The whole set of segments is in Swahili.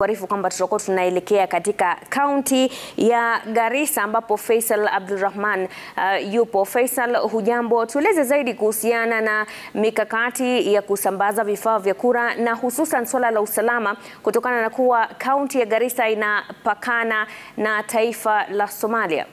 Kuarifu kwamba tutakuwa tunaelekea katika kaunti ya Garissa ambapo Faisal Abdulrahman uh, yupo. Faisal, hujambo? Tueleze zaidi kuhusiana na mikakati ya kusambaza vifaa vya kura na hususan suala la usalama kutokana na kuwa kaunti ya Garissa inapakana na taifa la Somalia.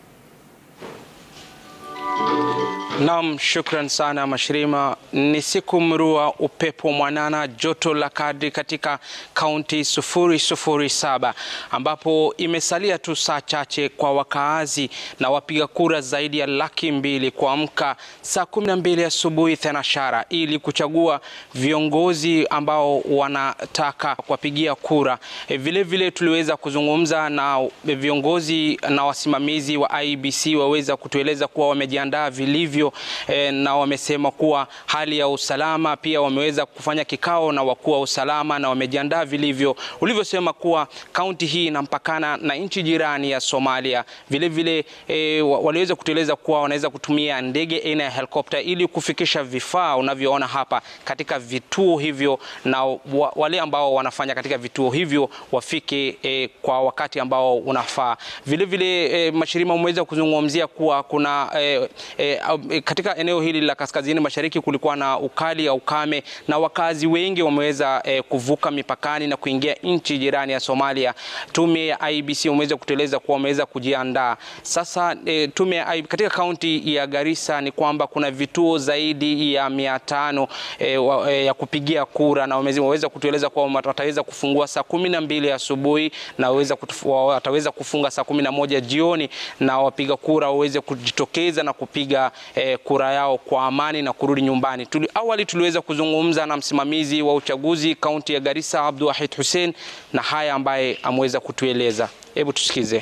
Naam, shukran sana Mashirima. Ni siku mrua, upepo mwanana, joto la kadri katika kaunti 007 ambapo imesalia tu saa chache kwa wakaazi na wapiga kura zaidi ya laki mbili kuamka saa 12 asubuhi thenashara ili kuchagua viongozi ambao wanataka kuwapigia kura. Vilevile vile tuliweza kuzungumza na viongozi na wasimamizi wa IEBC waweza kutueleza kuwa wamejiandaa vilivyo E, na wamesema kuwa hali ya usalama pia wameweza kufanya kikao na wakuu wa usalama na wamejiandaa vilivyo, ulivyosema kuwa kaunti hii inampakana na nchi jirani ya Somalia. Vilevile e, waliweza kutueleza kuwa wanaweza kutumia ndege aina ya helikopta ili kufikisha vifaa unavyoona hapa katika vituo hivyo, na wale ambao wanafanya katika vituo hivyo wafike e, kwa wakati ambao unafaa. Vilevile e, Mashirima umeweza kuzungumzia kuwa kuna e, e, katika eneo hili la kaskazini mashariki kulikuwa na ukali au ukame na wakazi wengi wameweza eh, kuvuka mipakani na kuingia nchi jirani ya Somalia. Tume ya IEBC umeweza kutueleza kuwa wameweza kujiandaa sasa. Eh, tume ya katika kaunti ya Garissa ni kwamba kuna vituo zaidi ya mia tano eh, eh, ya kupigia kura na wameweza kutueleza kuwa wataweza kufungua saa kumi na mbili asubuhi na wataweza kufunga saa kumi na moja jioni na wapiga kura waweze kujitokeza na kupiga eh, kura yao kwa amani na kurudi nyumbani. Tuli, awali tuliweza kuzungumza na msimamizi wa uchaguzi kaunti ya Garissa Abdulwahid Hussein na haya ambaye ameweza kutueleza. Hebu tusikize.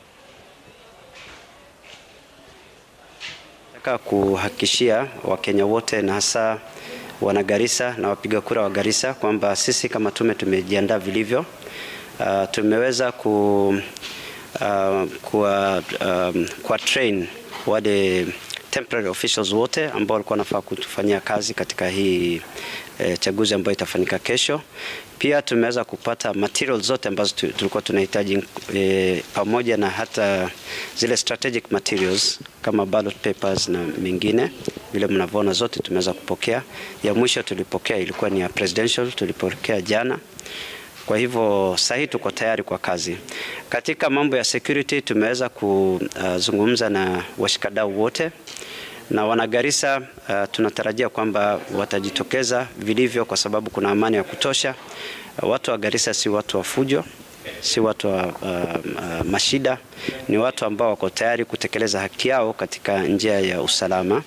Nataka kuhakikishia Wakenya wote na hasa wana Garissa na wapiga kura wa Garissa kwamba sisi kama tume tumejiandaa vilivyo. Uh, tumeweza ku, uh, kwa, um, kwa train wale temporary officials wote ambao walikuwa wanafaa kutufanyia kazi katika hii e, chaguzi ambayo itafanyika kesho. Pia tumeweza kupata materials zote ambazo tulikuwa tunahitaji e, pamoja na hata zile strategic materials kama ballot papers na mengine, vile mnavyoona zote tumeweza kupokea. Ya mwisho tulipokea ilikuwa ni ya presidential, tulipokea jana. Kwa hivyo sasa hii tuko tayari kwa kazi. Katika mambo ya security tumeweza kuzungumza na washikadau wote na wana Garissa uh, tunatarajia kwamba watajitokeza vilivyo kwa sababu kuna amani ya kutosha. Uh, watu wa Garissa si watu wa fujo, si watu wa uh, uh, mashida, ni watu ambao wako tayari kutekeleza haki yao katika njia ya usalama.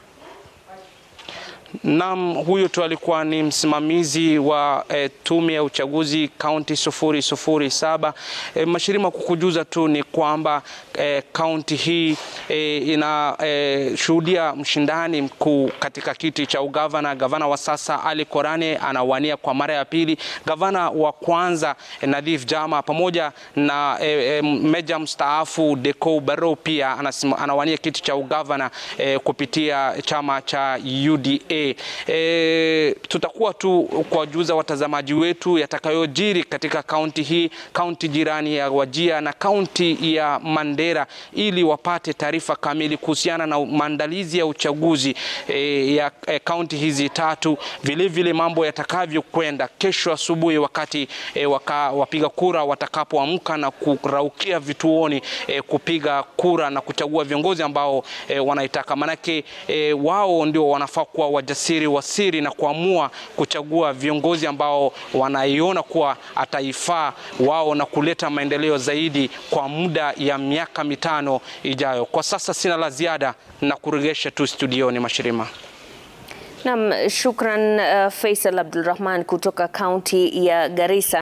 Naam, huyo tu alikuwa ni msimamizi wa e, tume ya uchaguzi kaunti 007. E, Mashirima, kukujuza tu ni kwamba kaunti e, hii e, inashuhudia e, mshindani mkuu katika kiti cha ugavana. Gavana wa sasa Ali Korane anawania kwa mara ya pili. Gavana wa kwanza e, Nadhif Jama pamoja na e, e, meja mstaafu Deko Barrow pia anasima, anawania kiti cha ugavana e, kupitia chama cha UDA. E, tutakuwa tu kuwajuza watazamaji wetu yatakayojiri katika kaunti hii, kaunti jirani ya Wajia na kaunti ya Mandera ili wapate taarifa kamili kuhusiana na maandalizi ya uchaguzi e, ya kaunti hizi tatu, vilevile vile mambo yatakavyokwenda kesho asubuhi wakati e, waka, wapiga kura watakapoamka na kuraukia vituoni e, kupiga kura na kuchagua viongozi ambao e, wanaitaka, manake e, wao ndio wanafaa kuwa wajasiri wa siri na kuamua kuchagua viongozi ambao wanaiona kuwa ataifaa wao na kuleta maendeleo zaidi kwa muda ya miaka mitano ijayo. Kwa sasa sina la ziada na kuregesha tu studioni Mashirima. Naam, shukran uh, Faisal Abdulrahman kutoka kaunti ya Garissa.